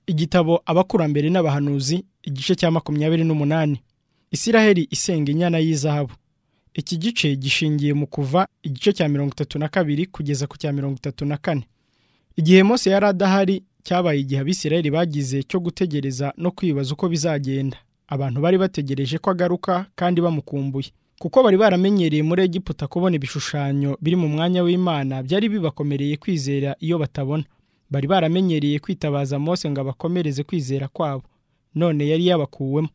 igitabo abakurambere n'abahanuzi igice cya makumyabiri n'umunani isiraheli isenga inyana y'izahabu iki gice gishingiye mu kuva igice cya mirongo itatu na kabiri kugeza ku cya mirongo itatu na kane igihe mose yari adahari cyabaye igihe abisiraheli bagize cyo gutegereza no kwibaza uko bizagenda abantu bari bategereje ko agaruka kandi bamukumbuye kuko bari baramenyereye muri egiputa kubona ibishushanyo biri mu mwanya w'imana byari bibakomereye kwizera iyo batabona bari baramenyereye kwitabaza mose ngo abakomereze kwizera kwabo none yari yabakuwemo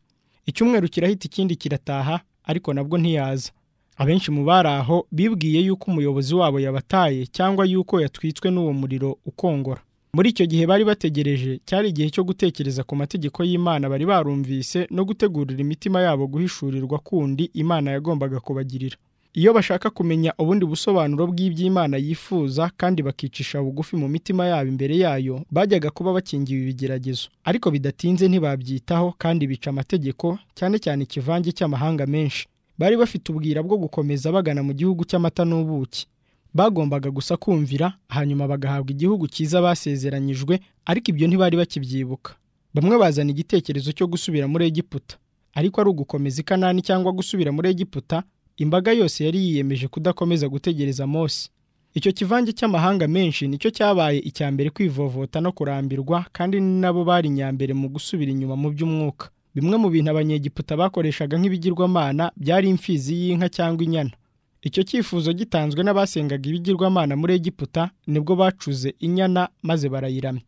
icyumweru kirahita ikindi kirataha ariko nabwo ntiyaza abenshi mu bari aho bibwiye yuko umuyobozi wabo yabataye cyangwa yuko yatwitswe n'uwo muriro ukongora muri icyo gihe bari bategereje cyari igihe cyo gutekereza ku mategeko y'imana bari barumvise no gutegurira imitima yabo guhishurirwa kundi imana yagombaga kubagirira iyo bashaka kumenya ubundi busobanuro bw'iby'imana yifuza kandi bakicisha bugufi mu mitima yabo imbere yayo bajyaga kuba bakingiwe ibigeragezo ariko bidatinze ntibabyitaho kandi bica amategeko cyane cyane ikivange cy'amahanga menshi bari bafite ubwira bwo gukomeza bagana mu gihugu cy'amata n'ubuki bagombaga gusa kumvira hanyuma bagahabwa igihugu cyiza basezeranyijwe ariko ibyo ntibari bakibyibuka bamwe bazana igitekerezo cyo gusubira muri egiputa ariko ari ugukomeza ikanani cyangwa gusubira muri egiputa imbaga yose yari yiyemeje kudakomeza gutegereza mose icyo kivange cy'amahanga menshi nicyo cyabaye icya mbere kwivovota no kurambirwa kandi ni nabo bari inyambere mu gusubira inyuma mu by'umwuka bimwe mu bintu abanyegiputa bakoreshaga nk'ibigirwamana byari imfizi y'inka cyangwa inyana icyo cyifuzo gitanzwe n'abasengaga ibigirwamana muri egiputa nibwo bacuze inyana maze barayiramya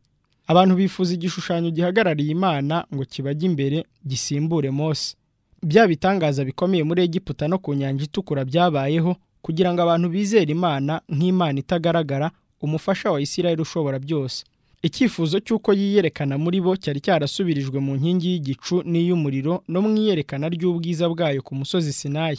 abantu bifuza igishushanyo gihagarariye imana ngo kibajye imbere gisimbure mose bya bitangaza bikomeye muri egiputa no ku nyanja itukura byabayeho kugira ngo abantu bizere imana nk'imana itagaragara umufasha wa isirayeli ushobora byose icyifuzo cy'uko yiyerekana muri bo cyari cyarasubirijwe mu nkingi y'igicu n'iy'umuriro no mu iyerekana ry'ubwiza bwayo ku musozi sinayi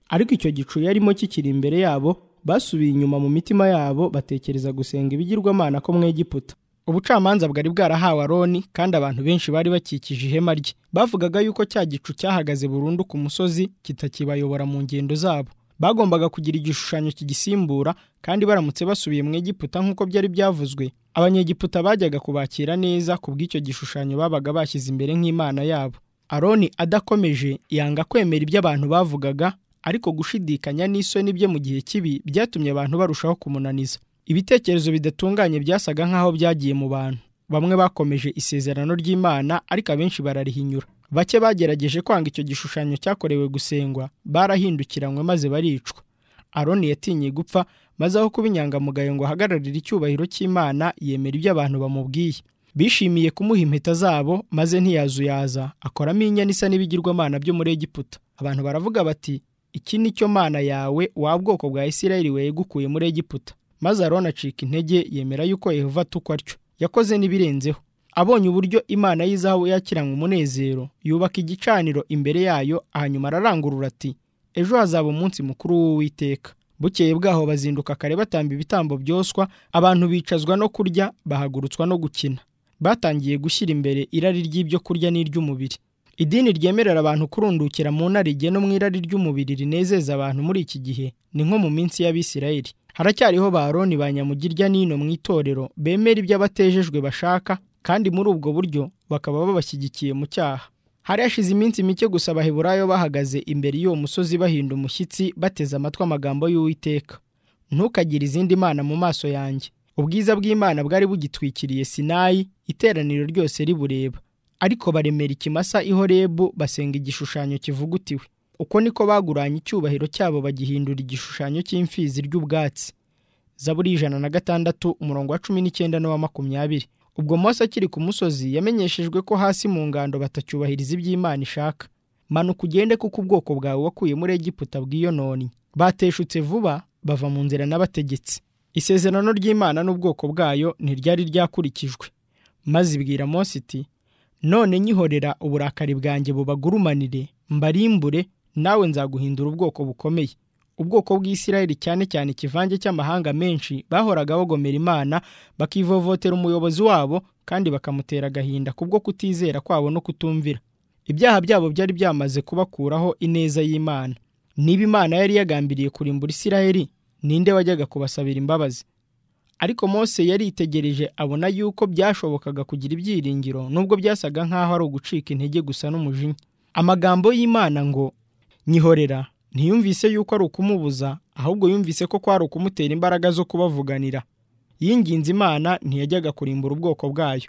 ariko icyo gicu yarimo kikiri imbere yabo basubiye inyuma mu mitima yabo batekereza gusenga ibigirwamana ko mu egiputa ubucamanza bwari bwarahawe aroni kandi abantu benshi bari bakikije ihema rye bavugaga yuko cya gicu cyahagaze burundu ku musozi kitakibayobora mu ngendo zabo bagombaga kugira igishushanyo kigisimbura kandi baramutse basubiye mu egiputa nk'uko byari byavuzwe abanyegiputa bajyaga kubakira neza ku bw'icyo gishushanyo babaga bashyize imbere nk'imana yabo aroni adakomeje yanga kwemera ibyo abantu bavugaga ariko gushidikanya n'isoni bye mu gihe kibi byatumye abantu barushaho kumunaniza ibitekerezo bidatunganye byasaga nk'aho byagiye mu bantu bamwe bakomeje isezerano ry'imana ariko abenshi bararihinyura bake bagerageje kwanga icyo gishushanyo cyakorewe gusengwa barahindukiranywe maze baricwa aroni yatinye gupfa maze aho kuba inyangamugayo ngo ahagararire icyubahiro cy'imana yemera ibyo abantu bamubwiye bishimiye kumuha impeta zabo maze ntiyazuyaza akoramo inyana isa n'ibigirwamana byo muri egiputa abantu baravuga bati iki ni cyo mana yawe wa bwoko bwa isirayeli wegukuye muri egiputa maze aroni acika intege yemera yuko yehova atukwa atyo yakoze n'ibirenzeho abonye uburyo imana y'izahabu yakiranywe umunezero yubaka igicaniro imbere yayo hanyuma ararangurura ati ejo hazaba umunsi mukuru w'uwiteka bukeye bwaho bazinduka kare batamba ibitambo byoswa abantu bicazwa no kurya bahagurutswa no gukina batangiye gushyira imbere irari ry'ibyo kurya n'iry'umubiri idini ryemerera abantu kurundukira mu narige no mu irari ry'umubiri rinezeza abantu muri iki gihe ni nko mu minsi y'abisirayeli haracyariho ba Aroni ba nyamugirya n'ino mu itorero bemera ibyo abatejejwe bashaka kandi muri ubwo buryo bakaba babashyigikiye mu cyaha hari hashize iminsi mike gusa abaheburayo bahagaze imbere y'uwo musozi bahinda umushyitsi bateze amatwi amagambo y'uwiteka ntukagire izindi mana mu maso yanjye ubwiza bw'imana bwari bugitwikiriye sinayi iteraniro ryose ribureba ariko baremera ikimasa ihorebu basenga igishushanyo kivugutiwe uko niko baguranye icyubahiro cyabo bagihindura igishushanyo cy'imfizi ry'ubwatsi zaburi ijana na gatandatu umurongo wa cumi n'icyenda n'uwa makumyabiri ubwo mose akiri ku musozi yamenyeshejwe ko hasi mu ngando batacyubahiriza iby'imana ishaka manuka ugende kuko ubwoko bwawe wakuye muri egiputa bwiyononye bateshutse vuba bava mu nzira n'abategetsi isezerano ry'imana n'ubwoko bwayo ntiryari ryakurikijwe maze ibwira mose iti none nyihorera uburakari bwanjye bubagurumanire mbarimbure nawe nzaguhindura ubwoko bukomeye ubwoko bw'isirayeli cyane cyane ikivange cy'amahanga menshi bahoraga bagomera imana bakivovotera umuyobozi wabo kandi bakamutera agahinda kubwo kutizera kwabo no kutumvira ibyaha byabo byari byamaze kubakuraho ineza y'imana niba imana yari yagambiriye kurimbura isirayeli ninde wajyaga kubasabira imbabazi ariko mose yaritegereje abona yuko byashobokaga kugira ibyiringiro nubwo byasaga nk'aho ari ugucika intege gusa n'umujinya amagambo y'imana ngo nyihorera ntiyumvise yuko ari ukumubuza ahubwo yumvise ko kwari ukumutera imbaraga zo kubavuganira yinginze imana ntiyajyaga kurimbura ubwoko bwayo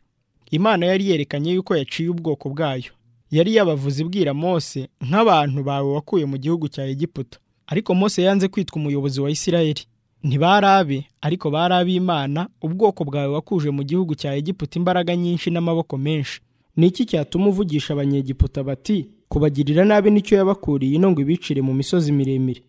imana yari yerekanye yuko yaciye ubwoko bwayo yari yabavuze ibwira mose nk'abantu bawe wakuye mu gihugu cya egiputa ariko mose yanze kwitwa umuyobozi wa isirayeli ntibari abe ariko bari ab'imana ubwoko bwawe wakuje mu gihugu cya egiputa imbaraga nyinshi n'amaboko menshi ni iki cyatuma uvugisha abanyegiputa bati kubagirira nabi nicyo yabakuriye ino ngo ibicire mu misozi miremire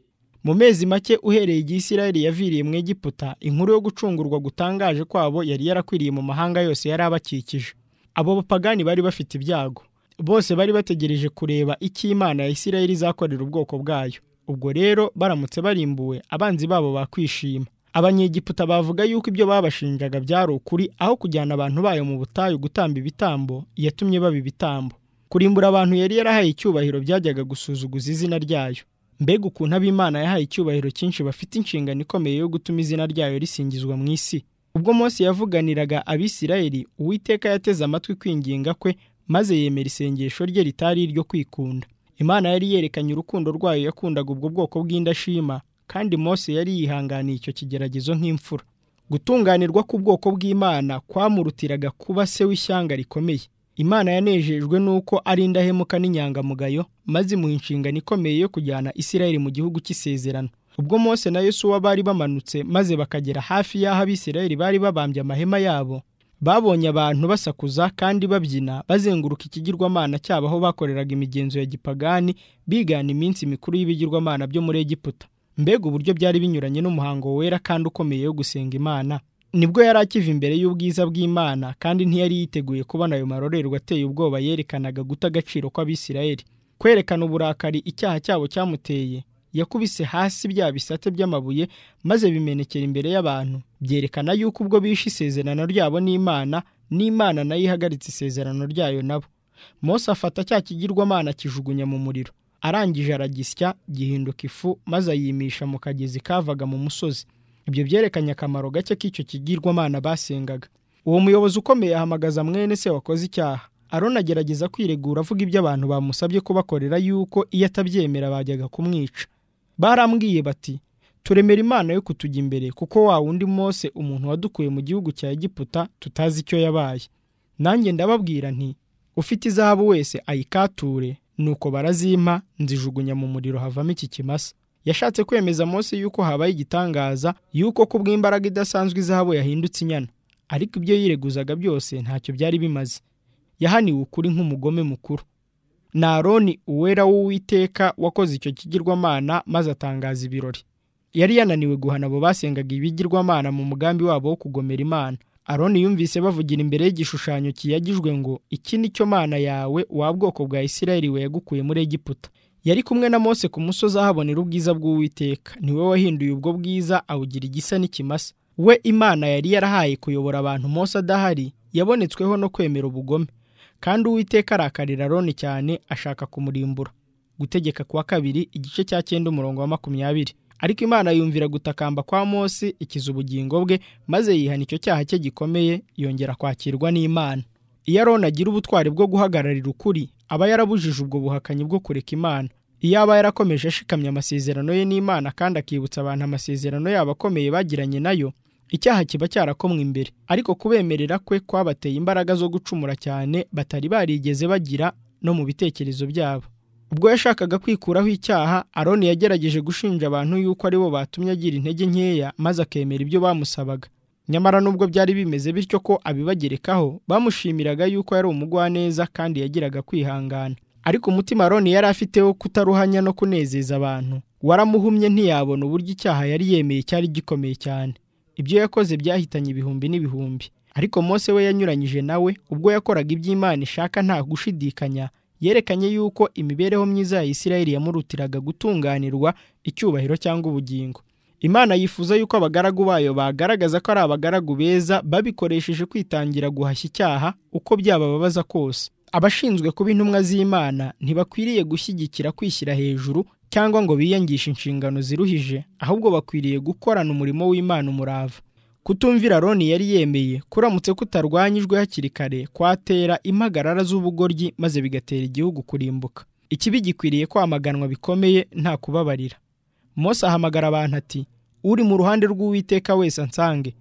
mu mezi make uhereye igihe isirayeli yaviriye mu egiputa inkuru yo gucungurwa gutangaje kwabo yari yarakwiriye mu mahanga yose yari abakikije abo bapagani bari bafite ibyago bose bari bategereje kureba icyo imana ya isirayeli izakorera ubwoko bwayo ubwo rero baramutse barimbuwe abanzi babo bakwishima abanyegiputa bavuga yuko ibyo babashinjaga byari ukuri aho kujyana abantu bayo mu butayu gutamba ibitambo yatumye baba ibitambo kurimbura abantu yari yarahaye icyubahiro byajyaga gusuzuguza izina ryayo mbega ukuntu ab'imana yahaye icyubahiro cyinshi bafite inshingano ikomeye yo gutuma izina ryayo risingizwa mu isi ubwo Mose yavuganiraga abisirayeli uwiteka yateze amatwi kwinginga kwe maze yemera isengesho rye ritari iryo kwikunda imana yari yerekanye urukundo rwayo yakundaga ubwo bwoko bw'indashima kandi Mose yari yihanganiye icyo kigeragezo nk'imfura gutunganirwa k'ubwoko bw'imana kwamurutiraga kuba se w'ishyanga rikomeye imana yanejejwe n'uko ari indahemuka n'inyangamugayo maze imuha inshingano ikomeye yo kujyana isirayeli mu gihugu cy'isezerano ubwo Mose na Yosuwa bari bamanutse maze bakagera hafi y'aho abisirayeli bari babambye amahema yabo babonye abantu basakuza kandi babyina bazenguruka ikigirwamana cyabo aho bakoreraga imigenzo ya gipagani bigana iminsi mikuru y'ibigirwamana byo muri egiputa mbega uburyo byari binyuranye n'umuhango wera kandi ukomeye wo gusenga imana nibwo yari akiva imbere y'ubwiza bw'imana kandi ntiyari yiteguye kubona ayo marorerwa ateye ubwoba yerekanaga guta agaciro kw'abisirayeli kwerekana uburakari icyaha cyabo cyamuteye yakubise hasi bya bisate by'amabuye maze bimenekera imbere y'abantu byerekana yuko ubwo bishe isezerano ryabo n'imana n'imana nayo ihagaritse isezerano ryayo nabo Mose afata cya kigirwamana akijugunya mu muriro arangije aragisya gihinduka ifu maze ayimisha mu kagezi kavaga mu musozi ibyo byerekanye akamaro gake k'icyo kigirwamana basengaga uwo muyobozi ukomeye ahamagaza mwene se wakoze icyaha arona agerageza kwiregura avuga ibyo abantu bamusabye kubakorera yuko iyo atabyemera bajyaga kumwica barambwiye bati turemera imana yo kutujya imbere kuko wa wundi mose umuntu wadukuye mu gihugu cya egiputa tutazi icyo yabaye nanjye ndababwira nti ufite izahabu wese ayikature nuko barazimpa nzijugunya mu muriro havamo iki kimasa yashatse kwemeza Mose yuko habaye igitangaza yuko ku bw'imbaraga idasanzwe izahabu yahindutse inyana ariko ibyo yireguzaga byose ntacyo byari bimaze yahaniwe ukuri nk'umugome mukuru na aroni uwera w'uwiteka wakoze icyo kigirwamana maze atangaza ibirori yari yananiwe guhana abo basengaga ibigirwamana mu mugambi wabo wo kugomera imana aroni yumvise bavugira imbere y'igishushanyo kiyagijwe ngo iki ni cyo mana yawe wa bwoko bwa isirayeli wegukuye muri egiputa yari kumwe na Mose ku musozi ahabonera ubwiza bw'uwiteka niwe wahinduye ubwo bwiza awugira igisa n'ikimasa we imana yari yarahaye kuyobora abantu Mose adahari yabonetsweho no kwemera ubugome kandi uwiteka arakarira aroni cyane ashaka kumurimbura gutegeka kwa kabiri igice cya cyenda umurongo wa makumyabiri ariko imana yumvira gutakamba kwa Mose ikiza ubugingo bwe maze yihana icyo cyaha cye gikomeye yongera kwakirwa n'imana iyo aroni agira ubutwari bwo guhagararira ukuri aba yarabujije ubwo buhakanyi bwo kureka imana iyo aba yarakomeje ashikamya amasezerano ye n'imana kandi akibutsa abantu amasezerano yabo akomeye bagiranye nayo icyaha kiba cyarakomwe imbere ariko kubemerera kwe kwabateye imbaraga zo gucumura cyane batari barigeze bagira no mu bitekerezo byabo ubwo yashakaga kwikuraho icyaha aroni yagerageje gushinja abantu yuko ari bo batumye agira intege nkeya maze akemera ibyo bamusabaga nyamara nubwo byari bimeze bityo ko abibagerekaho bamushimiraga yuko yari umugwaneza kandi yagiraga kwihangana ariko umutima aroni yari afite wo kutaruhanya no kunezeza abantu waramuhumye ntiyabona uburyo icyaha yari yemeye cyari gikomeye cyane ibyo yakoze byahitanye ibihumbi n'ibihumbi ariko Mose we yanyuranyije nawe ubwo yakoraga iby'Imana ishaka nta gushidikanya yerekanye yuko imibereho myiza ya Isirayeli yamurutiraga gutunganirwa icyubahiro cyangwa ubugingo imana yifuza yuko abagaragu bayo bagaragaza ko ari abagaragu beza babikoresheje kwitangira guhashya icyaha uko byabababaza kose abashinzwe kuba intumwa z'imana ntibakwiriye gushyigikira kwishyira hejuru cyangwa ngo biyangishe inshingano ziruhije ahubwo bakwiriye gukorana umurimo w'imana umurava kutumvira Aroni yari yemeye kuramutse kutarwanyijwe hakiri kare kwatera impagarara z'ubugoryi maze bigatera igihugu kurimbuka ikibi gikwiriye kwamaganwa bikomeye nta kubabarira Mose ahamagara abantu ati uri mu ruhande rw'uwiteka wese ansange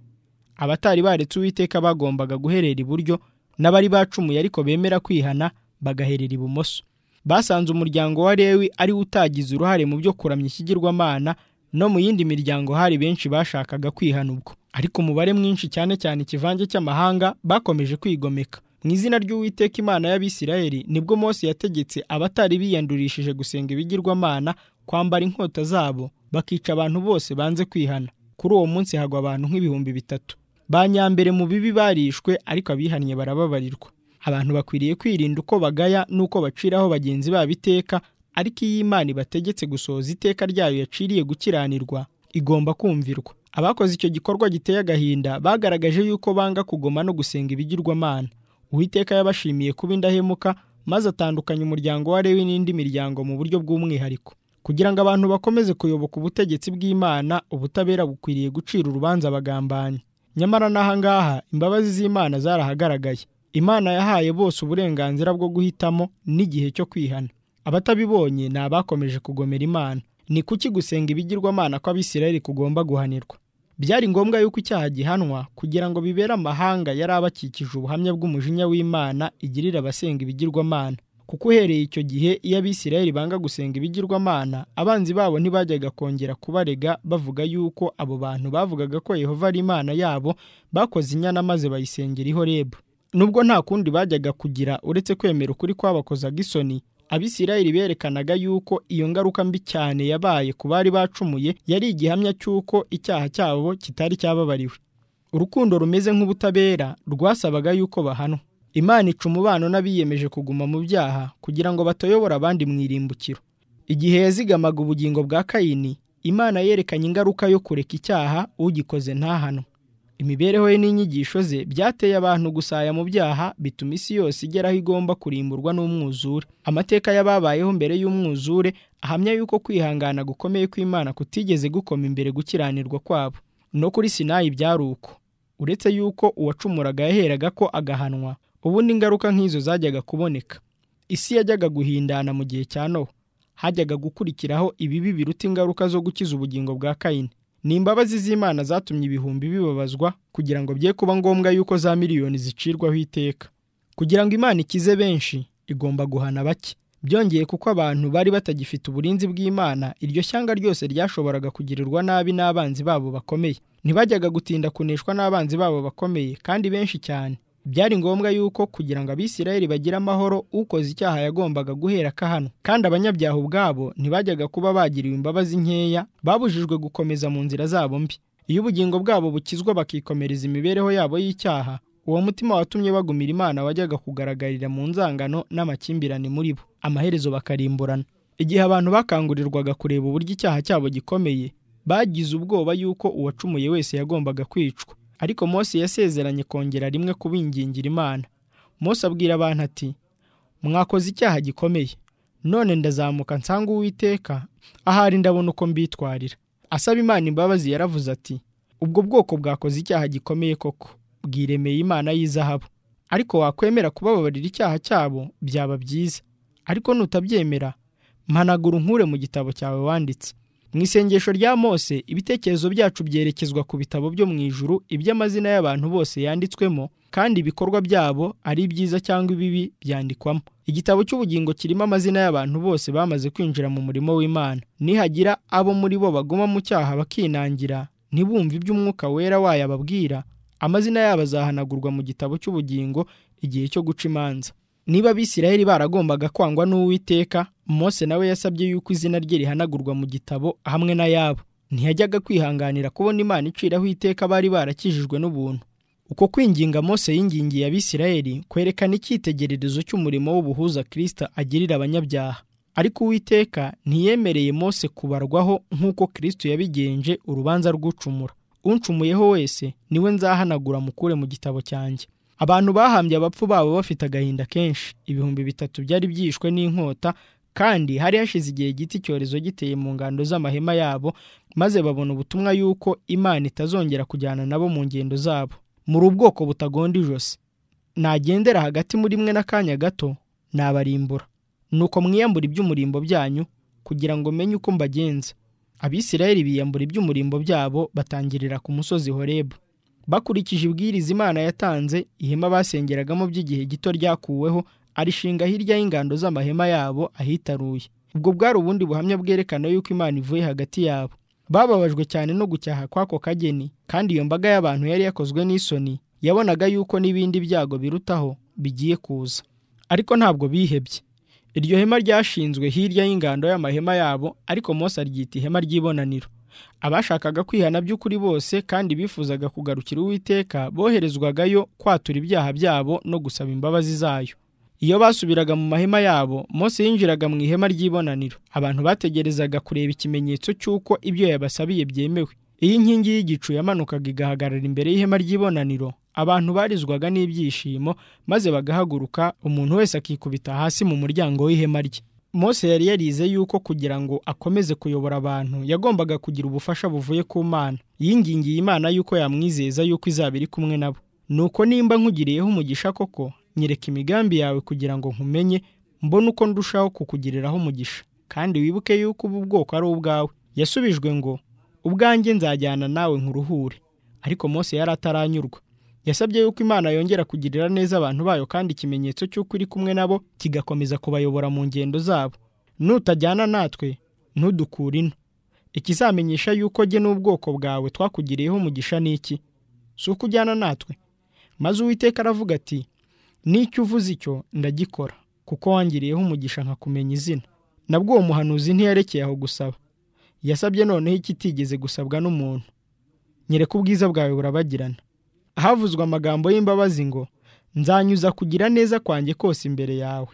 abatari baretse uwiteka bagombaga guherera iburyo n'abari bacumuye ariko bemera kwihana bagaherera ibumoso basanze umuryango wa lewi ari wo utagize uruhare mu byo kuramya ikigirwamana no mu yindi miryango hari benshi bashakaga kwihana ubwo ariko umubare mwinshi cyane cyane ikivange cy'amahanga bakomeje kwigomeka mu izina ry'uwiteka imana y'abisirayeli nibwo Mose yategetse abatari biyandurishije gusenga ibigirwamana kwambara inkota zabo bakica abantu bose banze kwihana kuri uwo munsi hagwa abantu nk'ibihumbi bitatu ba nyambere mu bibi barishwe ariko abihannye barababarirwa abantu bakwiriye kwirinda uko bagaya n'uko baciraho bagenzi babo iteka ariko iyo imana ibategetse gusohoza iteka ryayo yaciriye gukiranirwa igomba kumvirwa abakoze icyo gikorwa giteye agahinda bagaragaje yuko banga kugoma no gusenga ibigirwamana uwiteka yabashimiye kuba indahemuka maze atandukanya umuryango wa lewi n'indi miryango mu buryo bw'umwihariko kugira ngo abantu bakomeze kuyoboka ubutegetsi bw'imana ubutabera bukwiriye gucira urubanza abagambanyi nyamara n'ahangaha imbabazi z'imana zarahagaragaye imana yahaye bose uburenganzira bwo guhitamo n'igihe cyo kwihana abatabibonye ni abakomeje kugomera imana ni kuki gusenga ibigirwamana kw'abisirayeli kugomba guhanirwa byari ngombwa yuko icyaha gihanwa kugira ngo bibere amahanga yari abakikije ubuhamya bw'umujinya w'imana igirira abasenga ibigirwamana kuko uhereye icyo gihe iyo abisirayeli banga gusenga ibigirwamana abanzi babo ntibajyaga kongera kubarega bavuga yuko abo bantu bavugaga ko yehova ari imana yabo bakoze inyana maze bayisengera ihorebu nubwo nta kundi bajyaga kugira uretse kwemera ukuri kwabakozaga isoni abisirayeli berekanaga yuko iyo ngaruka mbi cyane yabaye ku bari bacumuye yari igihamya cy'uko icyaha cyabo kitari cyababariwe urukundo rumeze nk'ubutabera rwasabaga yuko bahanwa imana ica umubano n'abiyemeje kuguma mu byaha kugira ngo batayobora abandi mu irimbukiro igihe yazigamaga ubugingo bwa kayini imana yerekanye ingaruka yo kureka icyaha ugikoze ntahanwe imibereho ye n'inyigisho ze byateye abantu gusaya mu byaha bituma isi yose igera aho igomba kurimburwa n'umwuzure amateka y'ababayeho mbere y'umwuzure ahamya yuko kwihangana gukomeye kw'imana kutigeze gukoma imbere gukiranirwa kwabo no kuri sinayi byari uko uretse yuko uwacumuraga yaheraga ko agahanwa ubundi ingaruka nk'izo zajyaga kuboneka isi yajyaga guhindana mu gihe cya nowa hajyaga gukurikiraho ibibi biruta ingaruka zo gukiza ubugingo bwa kayini ni imbabazi z'imana zatumye ibihumbi bibabazwa kugira ngo bye kuba ngombwa yuko za miliyoni zicirwaho iteka kugira ngo imana ikize benshi igomba guhana bake byongeye kuko abantu bari batagifite uburinzi bw'imana iryo shyanga ryose ryashoboraga kugirirwa nabi n'abanzi babo bakomeye ntibajyaga gutinda kuneshwa n'abanzi babo bakomeye kandi benshi cyane byari ngombwa yuko kugira ngo abisirayeli bagire amahoro ukoze icyaha yagombaga guhera kahano kandi abanyabyaha ubwabo ntibajyaga kuba bagiriwe imbabazi nkeya babujijwe gukomeza mu nzira zabo mbi iyo ubugingo bwabo bukizwa bakikomereza imibereho yabo y'icyaha uwo mutima watumye bagumira imana wajyaga kugaragarira mu nzangano n'amakimbirane muri bo amaherezo bakarimburana igihe abantu bakangurirwaga kureba uburyo icyaha cyabo gikomeye bagize ubwoba yuko uwacumuye wese yagombaga kwicwa ariko Mose yasezeranye kongera rimwe kubingingira imana Mose abwira abantu ati mwakoze icyaha gikomeye none ndazamuka nsanga uwiteka ahari ndabona uko mbitwarira asaba imana imbabazi yaravuze ati ubwo bwoko bwakoze icyaha gikomeye koko bwiremeye imana y'izahabu ariko wakwemera kubababarira icyaha cyabo byaba byiza ariko nutabyemera mpanagura unkure mu gitabo cyawe wanditse mu isengesho rya mose ibitekerezo byacu byerekezwa ku bitabo byo mu ijuru iby'amazina y'abantu bose yanditswemo kandi ibikorwa byabo ari ibyiza cyangwa ibibi byandikwamo igitabo cy'ubugingo kirimo amazina y'abantu bose bamaze kwinjira mu murimo w'imana nihagira abo muri bo baguma mu cyaha bakinangira ntibumve iby'umwuka wera wayo ababwira amazina yabo azahanagurwa mu gitabo cy'ubugingo igihe cyo guca imanza niba abisirayeli baragombaga kwangwa n'uwiteka Mose nawe yasabye yuko izina rye rihanagurwa mu gitabo hamwe n'ayabo ntiyajyaga kwihanganira kubona imana iciraho iteka bari barakijijwe n'ubuntu uko kwinginga Mose yingingiye abisirayeli kwerekana icyitegererezo cy'umurimo w'ubuhuza kirisita agirira abanyabyaha ariko uwiteka ntiyemereye Mose kubarwaho nk'uko kirisito yabigenje urubanza rw'ucumura uncumuyeho wese niwe nzahanagura mukure mu gitabo cyanjye abantu bahambye abapfu babo bafite agahinda kenshi ibihumbi bitatu byari byishwe n'inkota kandi hari hashize igihe gito icyorezo giteye mu ngando z'amahema yabo maze babona ubutumwa yuko imana itazongera kujyana nabo mu ngendo zabo muri ubwoko butagonda ijosi nagendera hagati muri mwe n'akanya gato nabarimbura nuko mwiyambura iby'umurimbo byanyu kugira ngo menye uko mbagenza abisirayeli biyambura iby'umurimbo byabo batangirira ku musozi horebu bakurikije ibwiriza imana yatanze ihema basengeragamo by'igihe gito ryakuweho arishinga hirya y'ingando z'amahema yabo ahitaruye ubwo bwari ubundi buhamya bwerekana yuko imana ivuye hagati yabo bababajwe cyane no gucyaha kw'ako kageni kandi iyo mbaga y'abantu yari yakozwe n'isoni yabonaga yuko n'ibindi byago birutaho bigiye kuza ariko ntabwo bihebye iryo hema ryashinzwe hirya y'ingando y'amahema yabo ariko Mose aryita ihema ry'ibonaniro abashakaga kwihana by'ukuri bose kandi bifuzaga kugarukira uwiteka boherezwagayo kwatura ibyaha byabo no gusaba imbabazi zayo iyo basubiraga mu mahema yabo Mose yinjiraga mu ihema ry'ibonaniro abantu bategerezaga kureba ikimenyetso cy'uko ibyo yabasabiye byemewe iyo inkingi y'igicu yamanukaga igahagarara imbere y'ihema ry'ibonaniro abantu barizwaga n'ibyishimo maze bagahaguruka umuntu wese akikubita hasi mu muryango w'ihema rye Mose yari yarize yuko kugira ngo akomeze kuyobora abantu yagombaga kugira ubufasha buvuye ku mana yingingiye imana yuko yamwizeza yuko izaba iri kumwe nabo nuko nimba nkugiriyeho umugisha koko nyereka imigambi yawe kugira ngo nkumenye mbone uko ndushaho kukugiriraho umugisha kandi wibuke yuko ubu bwoko ari ubwawe yasubijwe ngo ubwanjye nzajyana nawe nkuruhure ariko Mose yari ataranyurwa yasabye yuko imana yongera kugirira neza abantu bayo kandi ikimenyetso cy'uko iri kumwe nabo kigakomeza kubayobora mu ngendo zabo nutajyana natwe ntudukure ino ikizamenyesha yuko jye n'ubwoko bwawe twakugiriyeho umugisha ni iki si uko ujyana natwe maze uwiteka aravuga ati n'icyo uvuze icyo ndagikora kuko wangiriyeho umugisha nkakumenya izina nabwo uwo muhanuzi ntiyarekeye aho gusaba yasabye noneho ikitigeze gusabwa n'umuntu nyereka ubwiza bwawe burabagirana havuzwe amagambo y'imbabazi ngo nzanyuza kugira neza kwanjye kose imbere yawe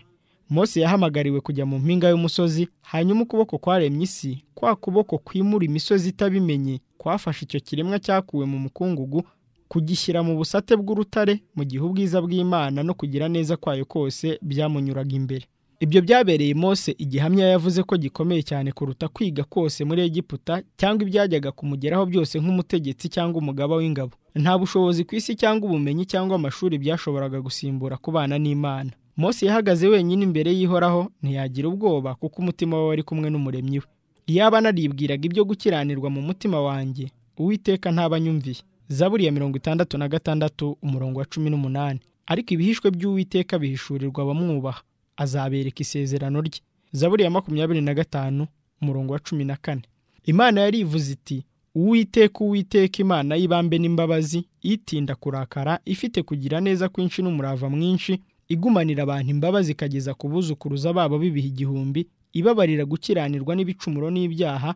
Mose yahamagariwe kujya mu mpinga y'umusozi hanyuma ukuboko kwaremye isi kwa kuboko kwimura imisozi itabimenye kwafashe icyo kiremwa cyakuwe mu mukungugu kugishyira mu busate bw'urutare mu gihe ubwiza bw'imana no kugira neza kwayo kose byamunyuraga imbere ibyo byabereye Mose igihamya yavuze ko gikomeye cyane kuruta kwiga kose muri Egiputa cyangwa ibyajyaga kumugeraho byose nk'umutegetsi cyangwa umugaba w'ingabo nta bushobozi ku isi cyangwa ubumenyi cyangwa amashuri byashoboraga gusimbura kubana n'imana Mose yahagaze wenyine imbere y'ihoraho ntiyagira ubwoba kuko umutima we wari kumwe n'umuremyi we iyaba naribwiraga ibyo gukiranirwa mu mutima wanjye uwiteka ntabanyumviye zaburi ya mirongo itandatu na gatandatu umurongo wa cumi n'umunani ariko ibihishwe by'uwiteka bihishurirwa abamwubaha azabereka isezerano rye zaburi ya makumyabiri na gatanu umurongo wa cumi na kane imana yarivuze iti uwiteka uwiteka imana y'ibambe n'imbabazi itinda kurakara ifite kugira neza kwinshi n'umurava mwinshi igumanira abantu imbabazi ikageza ku buzukuruza babo b'ibihe igihumbi ibabarira gukiranirwa n'ibicumuro n'ibyaha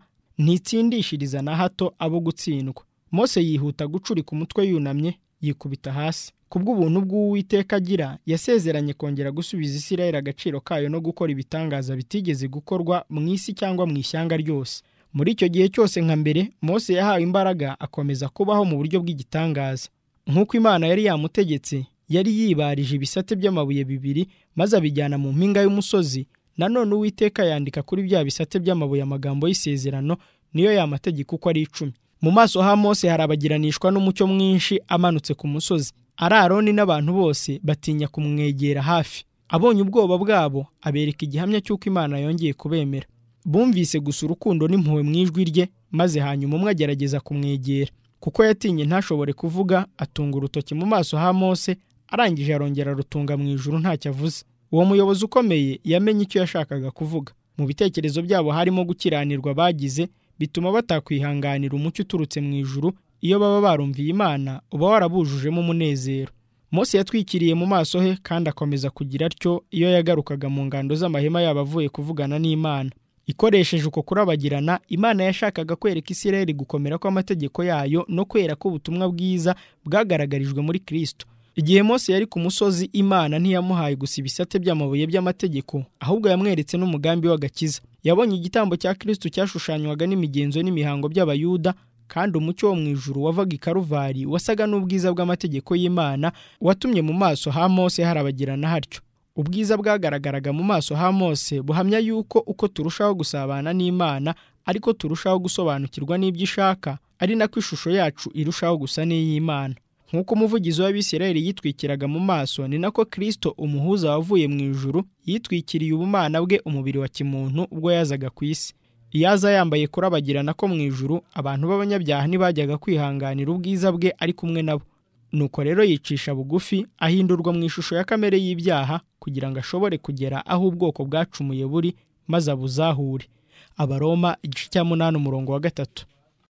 ntitsindishiriza na hato abo gutsindwa mose yihuta gucurika umutwe yunamye yikubita hasi kubw'ubuntu bw'uwiteka agira yasezeranye kongera gusubiza isirayeli agaciro kayo no gukora ibitangaza bitigeze gukorwa mu isi cyangwa mu ishyanga ryose muri icyo gihe cyose nka mbere Mose yahawe imbaraga akomeza kubaho mu buryo bw'igitangaza nk'uko imana yari yamutegetse yari yibarije ibisate by'amabuye bibiri maze abijyana mu mpinga y'umusozi nanone uwiteka yandika kuri bya bisate by'amabuye amagambo y'isezerano niyo yamategeko uko ari icumi mu maso ha Mose harabagiranishwa n'umucyo mwinshi amanutse ku musozi ari aroni n'abantu bose batinya kumwegera hafi abonye ubwoba bwabo abereka igihamya cy'uko imana yongeye kubemera bumvise gusa urukundo n'impuhwe mu ijwi rye maze hanyuma umwe agerageza kumwegera kuko yatinye ntashobore kuvuga atunga urutoki mu maso ha Mose arangije arongera rutunga mu ijuru ntacyo avuze uwo muyobozi ukomeye yamenye icyo yashakaga kuvuga mu bitekerezo byabo harimo gukiranirwa bagize bituma batakwihanganira umucyo uturutse mu ijuru iyo baba barumviye imana uba warabujujemo umunezero Mose yatwikiriye mu maso he kandi akomeza kugira atyo iyo yagarukaga mu ngando z'amahema yaba avuye kuvugana n'imana ikoresheje uko kurabagirana imana yashakaga kwereka isirayeli gukomera kw'amategeko yayo no kwera ko ubutumwa bwiza bwagaragarijwe muri kirisito igihe Mose yari ku musozi imana ntiyamuhaye gusa ibisate by'amabuye by'amategeko ahubwo yamweretse n'umugambi w'agakiza yabonye igitambo cya kirisito cyashushanywaga n'imigenzo n'imihango by'abayuda kandi umucyo wo mu ijuru wavaga i karuvali wasaga n'ubwiza bw'amategeko y'imana watumye mu maso ha Mose harabagirana hatyo ubwiza bwagaragaraga mu maso ha mose buhamya yuko uko turushaho gusabana n'imana ariko turushaho gusobanukirwa n'ibyo ishaka ari nako ishusho yacu irushaho gusa n'iy'imana nk'uko umuvugizi w'abisirayeli yitwikiraga mu maso ni nako kirisito umuhuza wavuye mu ijuru yitwikiriye ubumana bwe umubiri wa kimuntu ubwo yazaga ku isi iyo aza yambaye kurabagirana ko mu ijuru abantu b'abanyabyaha ntibajyaga kwihanganira ubwiza bwe ari kumwe nabo nuko rero yicisha bugufi ahindurwa mu ishusho ya kamere y'ibyaha kugira ngo ashobore kugera aho ubwoko bwacumuye buri maze abuzahure abaroma igice cya munani umurongo wa gatatu